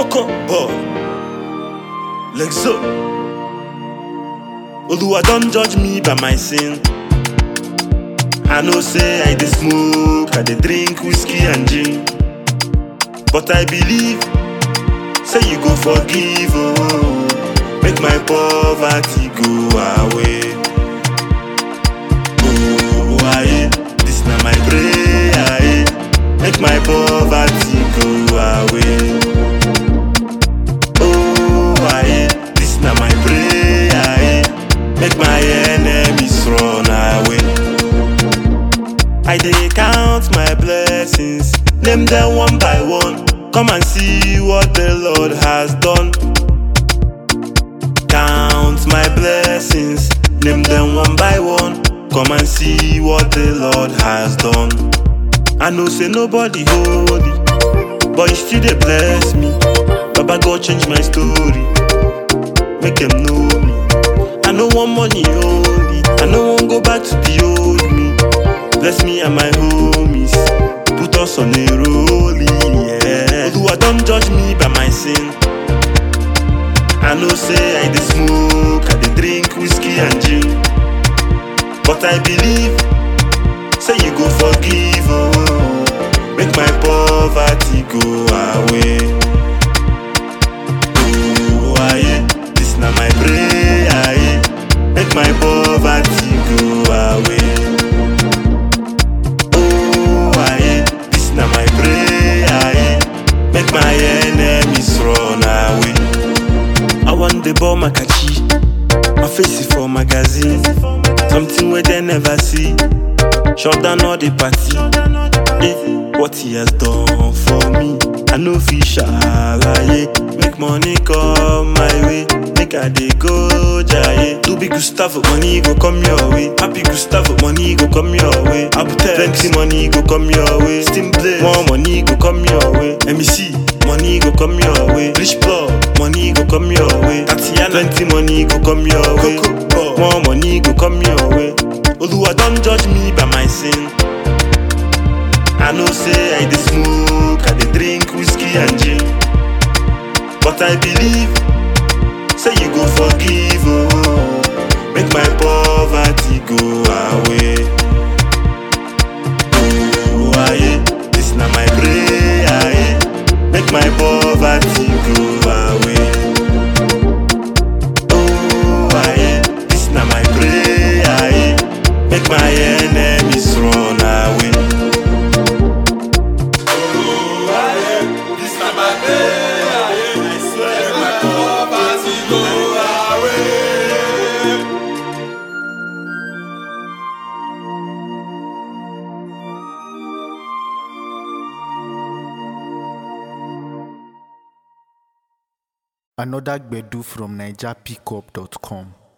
Coco boy. Lexo. Oluwa don't judge me by my sin. I know say I dey smoke, I dey drink whiskey and gin. But I believe, say you go forgive, oh, make my poverty go away. Oh, aye, this na my prayer, aye, make my poverty go away. Oh, aye, this na my prayer, aye, make my enemies run away. I dey count my blessings, name them one by one. Come and see what the Lord has done. Count my blessings, name them one by one. Come and see what the Lord has done. I know say nobody holy, but you still dey bless me. Baba God change my story, make them know me. I no want money only, I no wan go back to the old me. Bless me and my homies. Put us on a rolling, yeah. Oluwa don't judge me by my sin. I know say I dey smoke, I dey drink whiskey and gin. But I believe, say you go forgive, oh, make my poverty go away. Oh, aye, this na my prayer, aye, make my poverty go away. Oh, aye, this na my prayer, aye. Make my enemies run away. I want the ball makachi, my face is for magazine. Something where they never see. Shut down all the party. Eh, what he has done for me. I know fish alaye. Make money come my way. Make I dey go jaye. Do big Gustavo, money go come your way. Happy Gustavo, money go come your way. Abutex, plenty money go come your way. Steam play, more money go come your way. MEC, money go come your way. Rich plug, money go come your way. Tatiana, plenty money go come your way. More money go come your way. Oluwa don't judge me by my sin. I know say I dey smoke, I dey drink whiskey and gin. But I believe, say you go forgive, oh, make my poverty go away. Oh, aye, this na my prayer, aye, make my poverty go away. Oh, aye, this na my prayer, aye, make my enemies run away. This na my day, I swear, my poverty go away. Another Gbedu from NigerPickup.com.